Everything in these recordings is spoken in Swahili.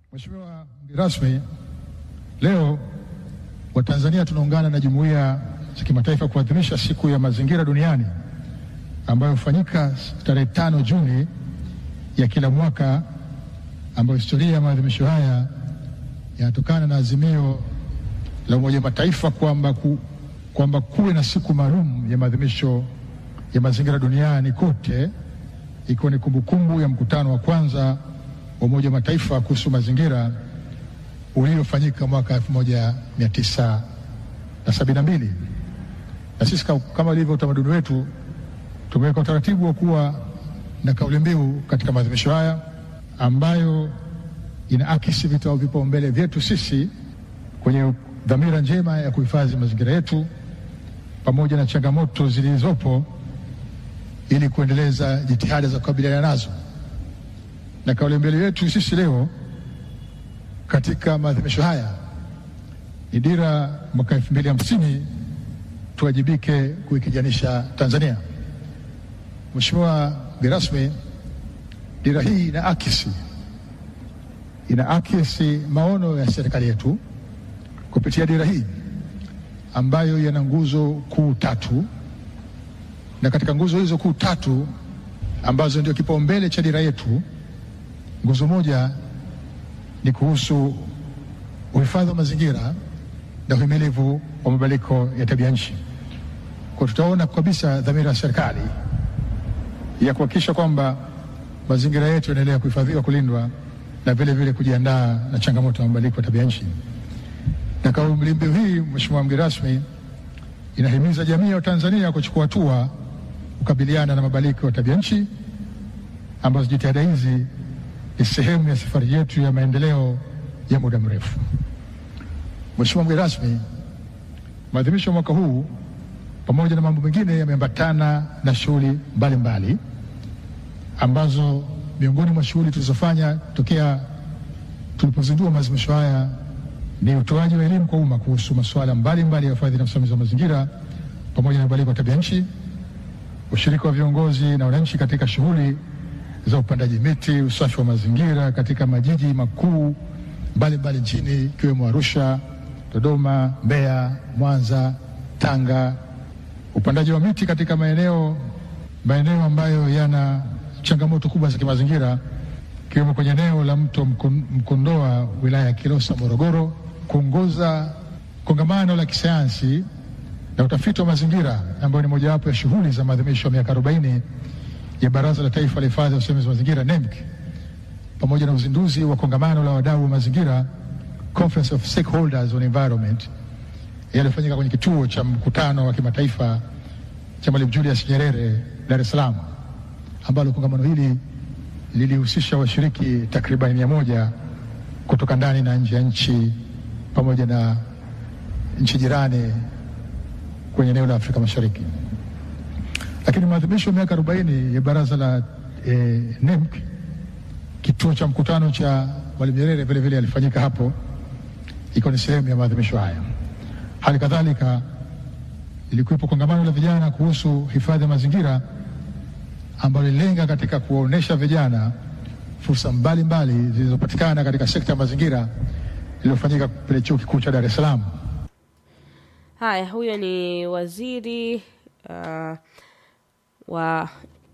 Mheshimiwa mgeni rasmi, leo Watanzania tunaungana na jumuiya za kimataifa kuadhimisha siku ya mazingira duniani ambayo hufanyika tarehe tano Juni ya kila mwaka, ambayo historia ya maadhimisho haya yanatokana na azimio la Umoja wa Mataifa kwamba ku, kwamba kuwe na siku maalum ya maadhimisho ya mazingira duniani kote, ikiwa ni kumbukumbu ya mkutano wa kwanza wa Umoja wa Mataifa kuhusu mazingira uliofanyika mwaka 1972 na sisi kama ilivyo utamaduni wetu tumeweka utaratibu wa kuwa na kauli mbiu katika maadhimisho haya ambayo inaakisi vipaumbele vyetu sisi kwenye dhamira njema ya kuhifadhi mazingira yetu pamoja na changamoto zilizopo ili kuendeleza jitihada za kukabiliana nazo. Na kauli mbiu yetu sisi leo katika maadhimisho haya ni dira mwaka elfu mbili hamsini tuwajibike kuikijanisha Tanzania. Mheshimiwa mgeni rasmi, dira hii ina akisi ina akisi maono ya serikali yetu kupitia dira hii ambayo yana nguzo kuu tatu, na katika nguzo hizo kuu tatu ambazo ndio kipaumbele cha dira yetu, nguzo moja ni kuhusu uhifadhi wa mazingira na uhimilivu wa mabadiliko ya tabia nchi. Kwa tutaona kabisa dhamira ya serikali ya kuhakikisha kwamba mazingira yetu yanaendelea kuhifadhiwa, kulindwa na vile vile kujiandaa na changamoto ya mabadiliko ya tabia nchi. Na kauli mbiu hii, Mheshimiwa mgeni rasmi, inahimiza jamii ya Tanzania kuchukua hatua kukabiliana na mabadiliko ya tabia nchi, ambazo jitihada hizi ni sehemu ya safari yetu ya maendeleo ya muda mrefu. Mheshimiwa mgeni rasmi, maadhimisho ya mwaka huu pamoja na mambo mengine yameambatana na shughuli mbalimbali ambazo miongoni mwa shughuli tulizofanya tokea tulipozindua maadhimisho haya ni utoaji wa elimu kwa umma kuhusu masuala mbalimbali ya uhifadhi na usimamizi wa mazingira pamoja na mabadiliko ya tabia nchi, ushiriki wa viongozi na wananchi katika shughuli za upandaji miti, usafi wa mazingira katika majiji makuu mbalimbali nchini ikiwemo Arusha, Dodoma, Mbeya, Mwanza, Tanga, upandaji wa miti katika maeneo maeneo ambayo yana changamoto kubwa za kimazingira ikiwemo kwenye eneo la mto Mkondoa wilaya ya Kilosa Morogoro, kuongoza kongamano la kisayansi na utafiti wa mazingira ambayo ni mojawapo ya shughuli za maadhimisho ya miaka 40 ya Baraza la Taifa la Hifadhi ya Usimamizi wa Mazingira NEMC, pamoja na uzinduzi wa kongamano la wadau wa mazingira Conference of Stakeholders on Environment yaliyofanyika kwenye kituo cha mkutano wa kimataifa cha Mwalimu Julius Nyerere Dar es Salaam, ambalo kongamano hili lilihusisha washiriki takriban mia moja kutoka ndani na nje ya nchi pamoja na nchi jirani kwenye eneo la Afrika Mashariki. Lakini maadhimisho ya miaka 40 ya baraza la eh, NEMC, kituo cha mkutano cha Mwalimu Nyerere vile vile alifanyika hapo, iko ni sehemu ya maadhimisho haya. Hali kadhalika ilikuwepo kongamano la vijana kuhusu hifadhi ya mazingira ambalo lilenga katika kuwaonyesha vijana fursa mbalimbali zilizopatikana katika sekta ya mazingira iliyofanyika pale Chuo Kikuu cha Dar es Salaam. Haya, huyo ni waziri uh, wa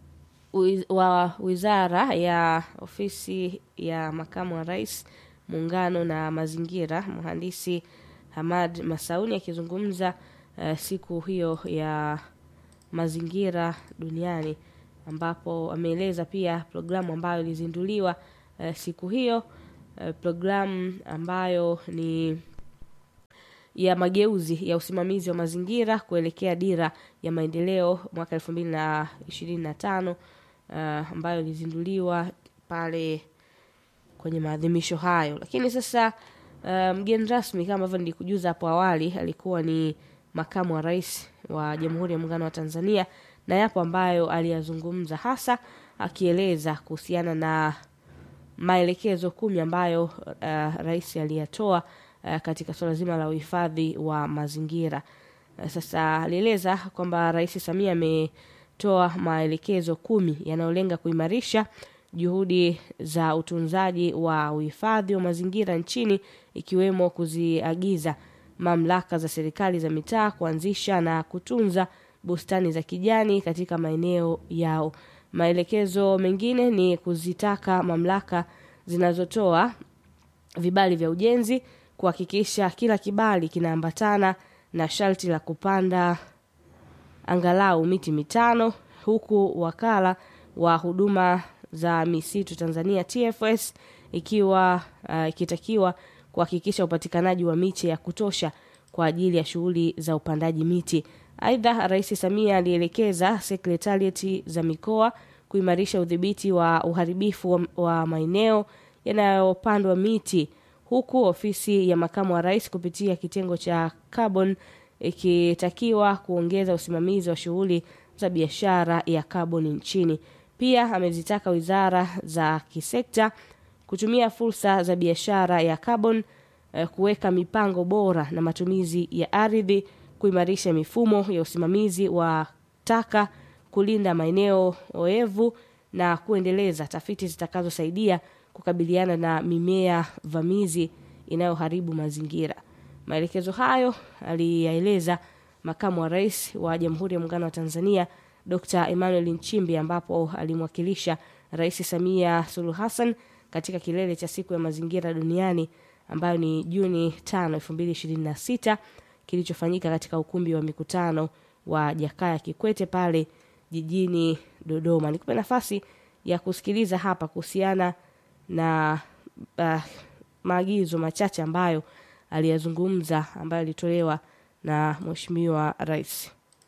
wa wizara ya ofisi ya makamu wa rais muungano na mazingira, mhandisi Hamad Masauni akizungumza uh, siku hiyo ya mazingira duniani ambapo ameeleza pia programu ambayo ilizinduliwa uh, siku hiyo uh, programu ambayo ni ya mageuzi ya usimamizi wa mazingira kuelekea dira ya maendeleo mwaka elfu mbili na ishirini na tano uh, ambayo ilizinduliwa pale kwenye maadhimisho hayo. Lakini sasa uh, mgeni rasmi kama ambavyo nilikujuza hapo awali alikuwa ni makamu wa rais wa Jamhuri ya Muungano wa Tanzania, na yapo ambayo aliyazungumza hasa akieleza kuhusiana na maelekezo kumi ambayo uh, rais aliyatoa uh, katika suala zima la uhifadhi wa mazingira. Uh, sasa alieleza kwamba Rais Samia ametoa maelekezo kumi yanayolenga kuimarisha juhudi za utunzaji wa uhifadhi wa mazingira nchini ikiwemo kuziagiza mamlaka za serikali za mitaa kuanzisha na kutunza bustani za kijani katika maeneo yao. Maelekezo mengine ni kuzitaka mamlaka zinazotoa vibali vya ujenzi kuhakikisha kila kibali kinaambatana na sharti la kupanda angalau miti mitano huku wakala wa huduma za misitu Tanzania TFS ikiwa uh, ikitakiwa kuhakikisha upatikanaji wa miche ya kutosha kwa ajili ya shughuli za upandaji miti. Aidha, Rais Samia alielekeza sekretarieti za mikoa kuimarisha udhibiti wa uharibifu wa, wa maeneo yanayopandwa miti huku ofisi ya makamu wa rais kupitia kitengo cha carbon ikitakiwa kuongeza usimamizi wa shughuli za biashara ya kaboni nchini. Pia amezitaka wizara za kisekta kutumia fursa za biashara ya kaboni eh, kuweka mipango bora na matumizi ya ardhi, kuimarisha mifumo ya usimamizi wa taka, kulinda maeneo oevu na kuendeleza tafiti zitakazosaidia kukabiliana na mimea vamizi inayoharibu mazingira. Maelekezo hayo aliyaeleza makamu wa rais wa Jamhuri ya Muungano wa Tanzania Dr. Emmanuel Nchimbi ambapo alimwakilisha Rais Samia Suluhu Hassan katika kilele cha siku ya mazingira duniani ambayo ni Juni 5, 2026 kilichofanyika katika ukumbi wa mikutano wa Jakaya Kikwete pale jijini Dodoma. Nikupe nafasi ya kusikiliza hapa kuhusiana na uh, maagizo machache ambayo aliyazungumza ambayo alitolewa na Mheshimiwa Rais.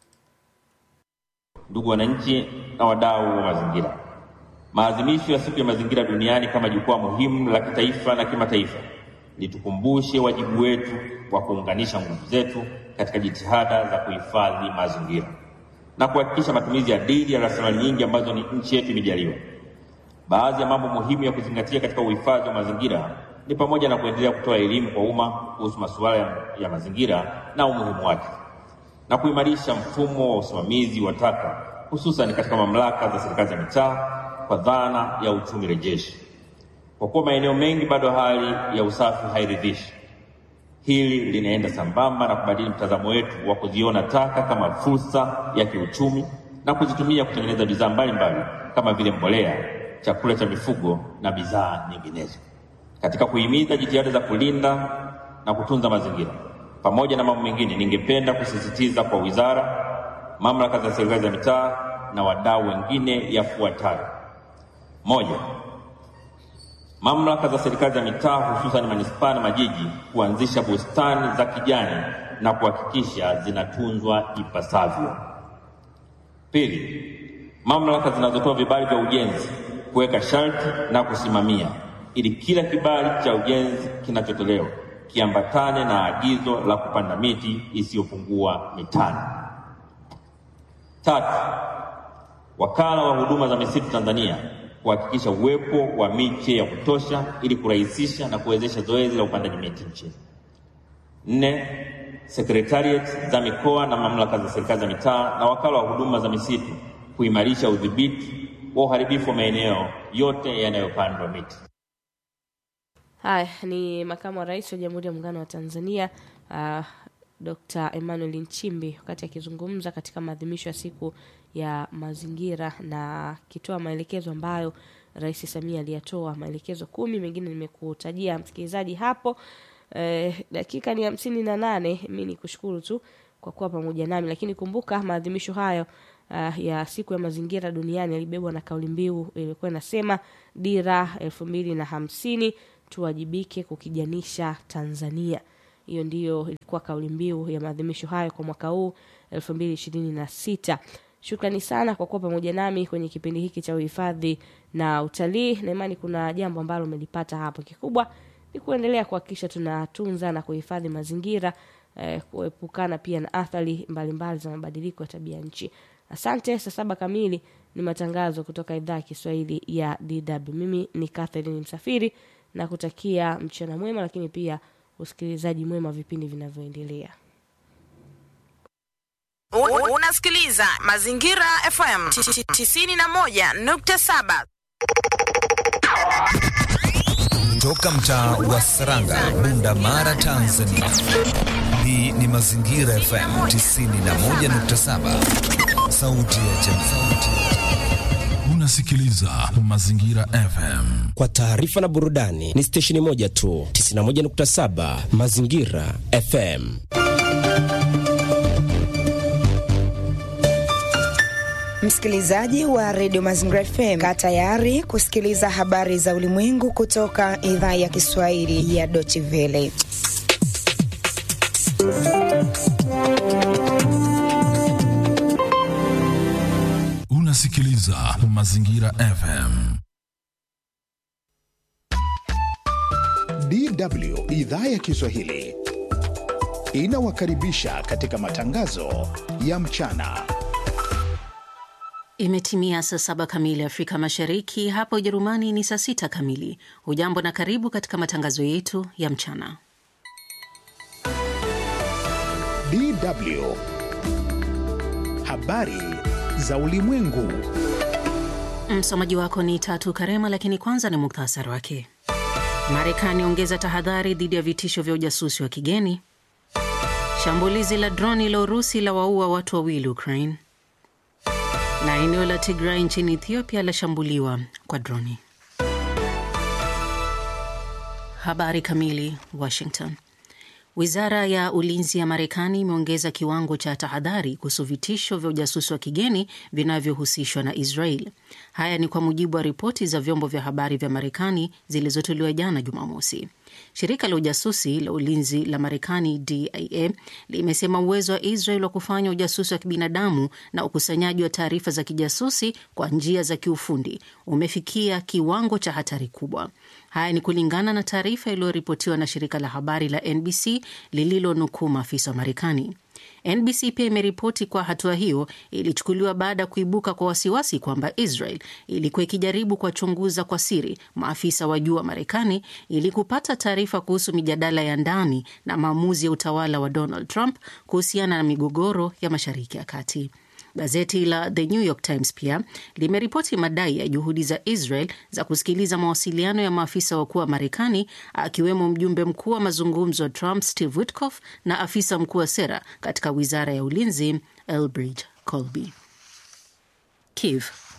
Ndugu wananchi na wadau wa mazingira, maadhimisho ya siku ya mazingira duniani kama jukwaa muhimu la kitaifa na kimataifa litukumbushe wajibu wetu wa kuunganisha nguvu zetu katika jitihada za kuhifadhi mazingira na kuhakikisha matumizi ya adili ya rasilimali nyingi ambazo ni nchi yetu imejaliwa. Baadhi ya mambo muhimu ya kuzingatia katika uhifadhi wa mazingira ni pamoja na kuendelea kutoa elimu kwa umma kuhusu masuala ya, ya mazingira na umuhimu wake na kuimarisha mfumo wa usimamizi wa taka hususan katika mamlaka za serikali za mitaa kwa dhana ya uchumi rejeshi. Kwa kuwa maeneo mengi bado hali ya usafi hairidhishi, hili linaenda sambamba na kubadili mtazamo wetu wa kuziona taka kama fursa ya kiuchumi na kuzitumia kutengeneza bidhaa mbalimbali kama vile mbolea, chakula cha mifugo na bidhaa nyinginezo. Katika kuhimiza jitihada za kulinda na kutunza mazingira pamoja na mambo mengine, ningependa kusisitiza kwa wizara, mamlaka za serikali za mitaa na wadau wengine yafuatayo: moja, mamlaka za serikali za mitaa hususan manispaa na majiji kuanzisha bustani za kijani na kuhakikisha zinatunzwa ipasavyo. Pili, mamlaka zinazotoa vibali vya ujenzi kuweka sharti na kusimamia ili kila kibali cha ujenzi kinachotolewa kiambatane na agizo la kupanda miti isiyopungua mitano. Tatu, wakala wa huduma za misitu Tanzania kuhakikisha uwepo wa miche ya kutosha ili kurahisisha na kuwezesha zoezi la upandaji miti nchini. Nne, sekretariat za mikoa na mamlaka za serikali za mitaa na wakala wa huduma za misitu kuimarisha udhibiti wa uharibifu wa maeneo yote yanayopandwa miti. Haya ni makamu wa rais wa Jamhuri ya Muungano wa Tanzania uh, Dr. Emmanuel Nchimbi wakati akizungumza katika maadhimisho ya siku ya mazingira na akitoa maelekezo ambayo Rais Samia aliyatoa maelekezo kumi, mengine nimekutajia msikilizaji hapo. Eh, dakika ni hamsini na nane. Mi ni kushukuru tu kwa kuwa pamoja nami, lakini kumbuka maadhimisho hayo uh, ya siku ya mazingira duniani yalibebwa na kauli mbiu ilikuwa inasema dira elfu mbili na hamsini tuwajibike kukijanisha Tanzania. Hiyo ndiyo ilikuwa kauli mbiu ya maadhimisho hayo kwa mwaka huu elfu mbili ishirini na sita. Shukrani sana kwa kuwa pamoja nami kwenye kipindi hiki cha uhifadhi na utalii, na imani kuna jambo ambalo umelipata hapo. Kikubwa ni kuendelea kuhakikisha tunatunza na kuhifadhi mazingira eh, kuepukana pia na athari mbalimbali za mabadiliko ya tabia nchi. Asante. Saa saba kamili ni matangazo kutoka idhaa ya Kiswahili ya DW. Mimi ni Catherine Msafiri na kutakia mchana mwema, lakini pia usikilizaji mwema vipindi vinavyoendelea. U- Unasikiliza Mazingira FM 91.7. kutoka mtaa wa Saranga, Bunda Mara, Tanzania. Hii ni Mazingira FM 91.7, sauti ya jamii. Unasikiliza Mazingira FM. Kwa taarifa na burudani ni stesheni moja tu, 91.7 Mazingira FM. Msikilizaji wa redio Mazingira FM, kaa tayari kusikiliza habari za ulimwengu kutoka idhaa ya Kiswahili ya Deutsche Welle. Unasikiliza Mazingira FM. DW idhaa ya Kiswahili inawakaribisha katika matangazo ya mchana. Imetimia saa saba kamili Afrika Mashariki, hapa Ujerumani ni saa sita kamili. Hujambo na karibu katika matangazo yetu ya mchana. DW habari za ulimwengu. Msomaji wako ni Tatu Karema, lakini kwanza ni muktasari wake. Marekani ongeza tahadhari dhidi ya vitisho vya ujasusi wa kigeni. Shambulizi la droni la Urusi la waua watu wawili Ukraine, na eneo la Tigray nchini Ethiopia lashambuliwa kwa droni. Habari kamili. Washington. Wizara ya ulinzi ya Marekani imeongeza kiwango cha tahadhari kuhusu vitisho vya ujasusi wa kigeni vinavyohusishwa na Israel. Haya ni kwa mujibu wa ripoti za vyombo vya habari vya Marekani zilizotolewa jana Jumamosi. Shirika la ujasusi la ulinzi la Marekani, DIA, limesema uwezo wa Israel wa kufanya ujasusi wa kibinadamu na ukusanyaji wa taarifa za kijasusi kwa njia za kiufundi umefikia kiwango cha hatari kubwa. Haya ni kulingana na taarifa iliyoripotiwa na shirika la habari la NBC lililonukuu maafisa wa Marekani. NBC pia imeripoti kwa hatua hiyo ilichukuliwa baada ya kuibuka kwa wasiwasi kwamba Israel ilikuwa ikijaribu kuwachunguza kwa siri maafisa wa juu wa Marekani ili kupata taarifa kuhusu mijadala ya ndani na maamuzi ya utawala wa Donald Trump kuhusiana na migogoro ya Mashariki ya Kati. Gazeti la The New York Times pia limeripoti madai ya juhudi za Israel za kusikiliza mawasiliano ya maafisa wakuu wa Marekani, akiwemo mjumbe mkuu wa mazungumzo wa Trump Steve Witkoff na afisa mkuu wa sera katika wizara ya ulinzi Elbridge Colby. Kiev.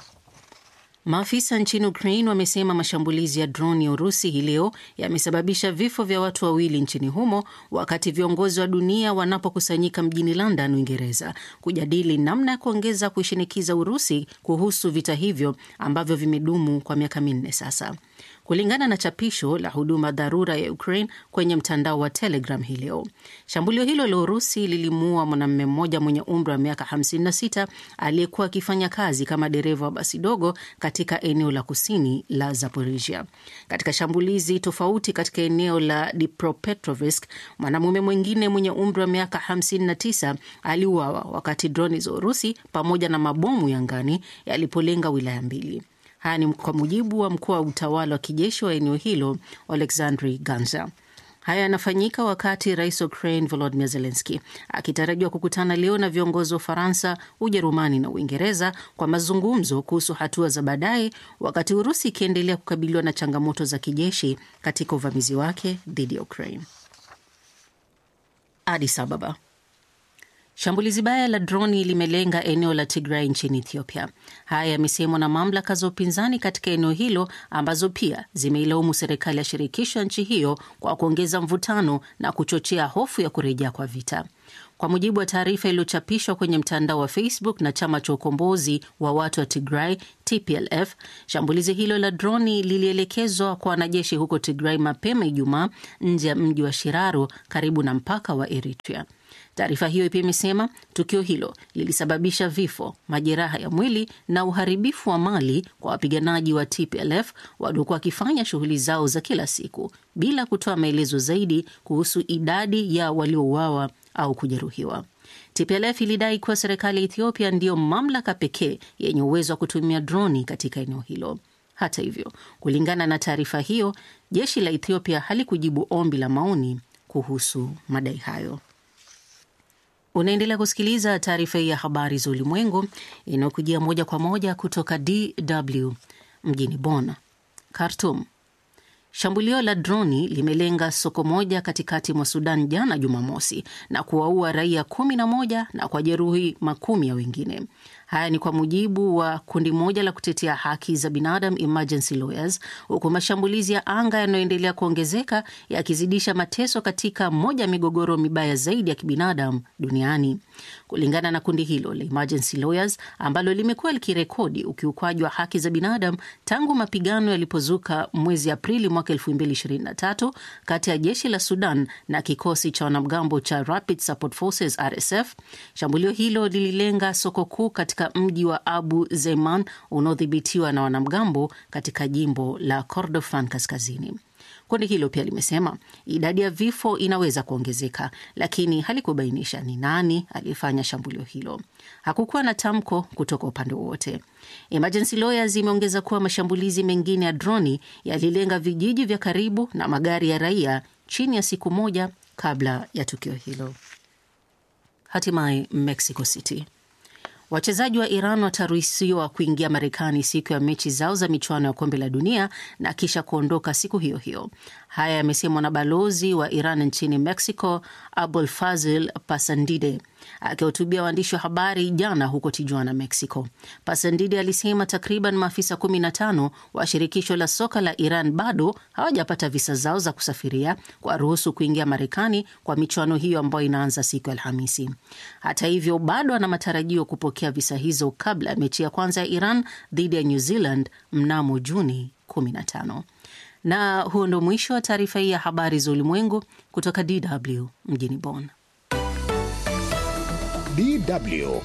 Maafisa nchini Ukraine wamesema mashambulizi ya droni ya Urusi hii leo yamesababisha vifo vya watu wawili nchini humo, wakati viongozi wa dunia wanapokusanyika mjini London, Uingereza, kujadili namna ya kuongeza kuishinikiza Urusi kuhusu vita hivyo ambavyo vimedumu kwa miaka minne sasa. Kulingana na chapisho la huduma dharura ya Ukraine kwenye mtandao wa Telegram hii leo, shambulio hilo la Urusi lilimuua mwanamume mmoja mwenye umri wa miaka 56 aliyekuwa akifanya kazi kama dereva wa basi dogo katika eneo la kusini la Zaporizhia. Katika shambulizi tofauti katika eneo la Dnipropetrovsk, mwanamume mwingine mwenye umri wa miaka 59 aliuawa wakati droni za Urusi pamoja na mabomu ya angani yalipolenga wilaya mbili. Haya ni kwa mujibu wa mkuu wa utawala wa kijeshi wa eneo hilo Oleksandri Ganza. Haya yanafanyika wakati rais wa Ukraine Volodymyr Zelensky akitarajiwa kukutana leo na viongozi wa Ufaransa, Ujerumani na Uingereza kwa mazungumzo kuhusu hatua za baadaye, wakati Urusi ikiendelea kukabiliwa na changamoto za kijeshi katika uvamizi wake dhidi ya Ukraine. Addis Ababa. Shambulizi baya la droni limelenga eneo la Tigray nchini Ethiopia. Haya yamesemwa na mamlaka za upinzani katika eneo hilo ambazo pia zimeilaumu serikali ya shirikisho ya nchi hiyo kwa kuongeza mvutano na kuchochea hofu ya kurejea kwa vita. Kwa mujibu wa taarifa iliyochapishwa kwenye mtandao wa Facebook na chama cha ukombozi wa watu wa Tigray TPLF, shambulizi hilo la droni lilielekezwa kwa wanajeshi huko Tigray mapema Ijumaa nje ya mji wa Shiraro karibu na mpaka wa Eritrea. Taarifa hiyo pia imesema tukio hilo lilisababisha vifo, majeraha ya mwili na uharibifu wa mali kwa wapiganaji wa TPLF waliokuwa wakifanya shughuli zao za kila siku bila kutoa maelezo zaidi kuhusu idadi ya waliouawa au kujeruhiwa. TPLF ilidai kuwa serikali ya Ethiopia ndiyo mamlaka pekee yenye uwezo wa kutumia droni katika eneo hilo. Hata hivyo, kulingana na taarifa hiyo, jeshi la Ethiopia halikujibu ombi la maoni kuhusu madai hayo. Unaendelea kusikiliza taarifa hii ya habari za ulimwengu inayokujia moja kwa moja kutoka DW mjini Bonn. Khartoum. Shambulio la droni limelenga soko moja katikati mwa Sudan jana Jumamosi na kuwaua raia kumi na moja na kwa jeruhi makumi ya wengine. Haya ni kwa mujibu wa kundi moja la kutetea haki za binadamu Emergency Lawyers, huku mashambulizi ya anga yanayoendelea kuongezeka yakizidisha mateso katika moja ya migogoro mibaya zaidi ya kibinadamu duniani. Kulingana na kundi hilo la Emergency Lawyers ambalo limekuwa likirekodi ukiukwaji wa haki za binadamu tangu mapigano yalipozuka mwezi Aprili mwaka 2023 kati ya jeshi la Sudan na kikosi cha wanamgambo cha Rapid Support Forces RSF, shambulio hilo lililenga soko kuu katika mji wa Abu Zeiman unaodhibitiwa na wanamgambo katika jimbo la Kordofan kaskazini. Kundi hilo pia limesema idadi ya vifo inaweza kuongezeka, lakini halikubainisha ni nani aliyefanya shambulio hilo. Hakukuwa na tamko kutoka upande wowote. Emergency Lawyers imeongeza kuwa mashambulizi mengine ya droni yalilenga vijiji vya karibu na magari ya raia chini ya siku moja kabla ya tukio hilo. Hatimaye Mexico City Wachezaji wa Iran wataruhusiwa kuingia Marekani siku ya mechi zao za michuano ya kombe la dunia na kisha kuondoka siku hiyo hiyo. Haya yamesemwa na balozi wa Iran nchini Mexico, Abul Fazil Pasandide akihutubia waandishi wa habari jana huko Tijuana, Mexico. Pasandide alisema takriban maafisa 15 wa shirikisho la soka la Iran bado hawajapata visa zao za kusafiria kwa ruhusu kuingia Marekani kwa michuano hiyo ambayo inaanza siku ya Alhamisi. Hata hivyo, bado ana matarajio kupokea visa hizo kabla ya mechi ya kwanza ya Iran dhidi ya New Zealand mnamo Juni 15. Na huo ndo mwisho wa taarifa hii ya habari za ulimwengu kutoka DW mjini Bonn. DW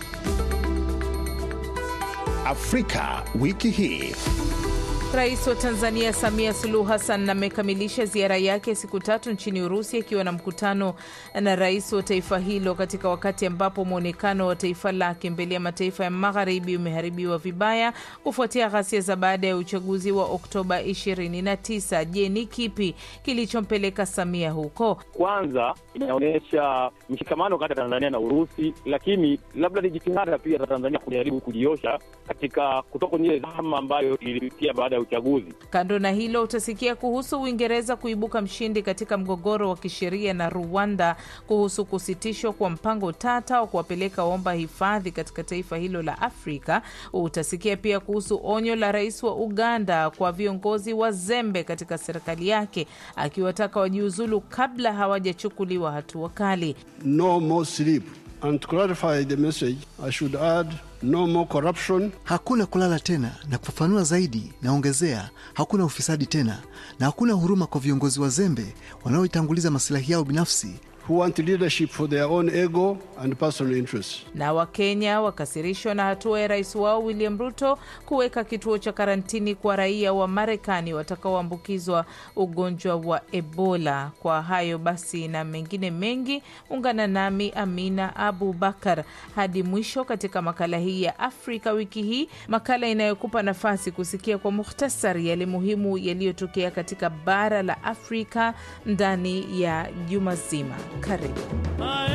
Afrika wiki hii. Rais wa Tanzania Samia Suluhu Hassan amekamilisha ziara yake siku tatu nchini Urusi akiwa na mkutano na rais wa taifa hilo katika wakati ambapo mwonekano wa taifa lake mbele ya mataifa ya magharibi umeharibiwa vibaya kufuatia ghasia za baada ya uchaguzi wa Oktoba 29. Je, ni kipi kilichompeleka Samia huko? Kwanza inaonyesha mshikamano kati ya Tanzania na Urusi, lakini labda ni jitihada pia za Tanzania kujaribu kujiosha katika kutoka kwenye ile dhama ambayo ilipitia baada ya uchaguzi. Kando na hilo, utasikia kuhusu Uingereza kuibuka mshindi katika mgogoro wa kisheria na Rwanda kuhusu kusitishwa kwa mpango tata wa kuwapeleka waomba hifadhi katika taifa hilo la Afrika. Utasikia pia kuhusu onyo la rais wa Uganda kwa viongozi wazembe katika serikali yake, akiwataka wajiuzulu kabla hawajachukuliwa hatua kali. No more sleep. And to clarify the message, I should add no more corruption. Hakuna kulala tena, na kufafanua zaidi, naongezea hakuna ufisadi tena, na hakuna huruma kwa viongozi wazembe wanaoitanguliza masilahi yao binafsi who want leadership for their own ego and personal interests. Na Wakenya wakasirishwa na hatua ya rais wao William Ruto kuweka kituo cha karantini kwa raia wa Marekani watakaoambukizwa ugonjwa wa Ebola. Kwa hayo basi na mengine mengi, ungana nami Amina Abu Bakar hadi mwisho katika makala hii ya Afrika wiki hii, makala inayokupa nafasi kusikia kwa muhtasari yale muhimu yaliyotokea katika bara la Afrika ndani ya juma zima. Karibu.